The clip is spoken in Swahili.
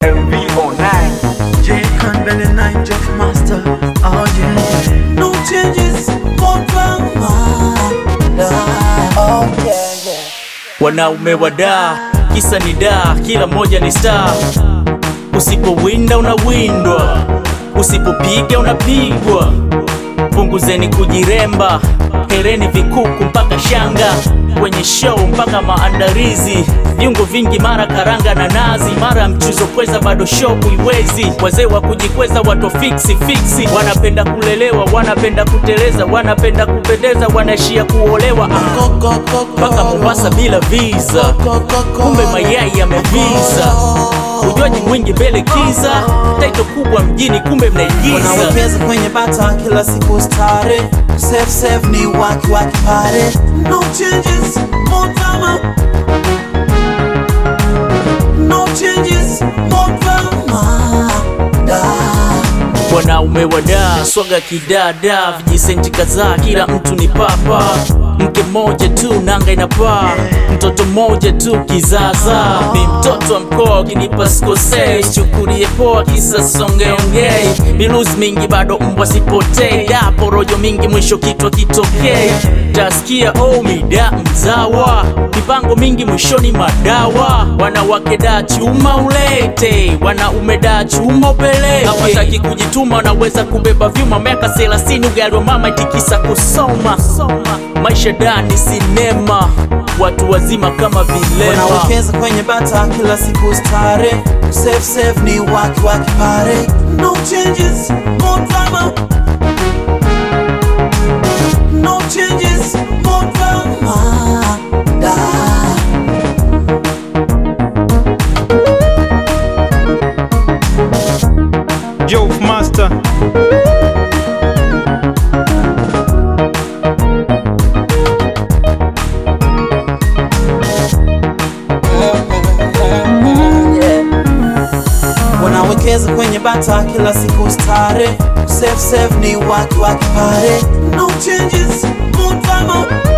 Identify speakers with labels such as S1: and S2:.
S1: MV09
S2: J Convent and nine Jeff Master. Oh yeah. No changes, more drama. Oh yeah, yeah.
S3: Wanaume wa daa, kisa ni daa, kila mmoja ni star. Usipowinda unawindwa, usipopiga unapigwa. Punguzeni kujiremba, hereni vikuku mpaka shanga, kwenye show mpaka maandalizi, viungo vingi, mara karanga na nazi, mara mchuzo kweza, bado show kuiwezi. Wazee wa kujikweza, wato fiksi fiksi, wanapenda kulelewa, wanapenda kuteleza, wanapenda kupendeza, wanaishia kuolewa ah,
S2: Go, go, go, go.
S3: mpaka Mombasa bila visa,
S2: Go, go, go.
S3: kumbe mayai yamevisa. Ujuaji mwingi mbele kiza, taito kubwa mjini, kumbe mnaigiza.
S2: Wanawekeza kwenye bata kila siku stare. Safe safe ni waki waki pare. No changes, more drama. No changes, more drama. Da.
S3: Wanaume wadaa, swaga kidada, vijisenti kadhaa, kila mtu ni papa. Mke mmoja tu nanga inapaa, mtoto mmoja tu kizaza. Ni mtoto wa mkoa ukinipa sikosei, chukulie poa kisa songeongei. Miluzi mingi bado mbwa sipotei, da porojo mingi mwisho kitwa kitokei. Tasikia oh mida mzawa, mipango mingi mwishoni madawa. Wanawake da chuma ulete, wanaume da chuma upeleke. Hawataki kujituma, wanaweza kubeba vyuma. Miaka thelathini ugali wa mama itikisa kusoma. Maisha da ni sinema, watu wazima kama vilema.
S2: Wanawekeza kwenye bata kila siku stare. Safe safe ni waki waki pare. No changes, more drama. No changes, more drama. Da.
S4: Joe Master.
S2: Wanawekeza kwenye bata kila siku stare. Safe safe ni waki waki pare. No changes, more drama.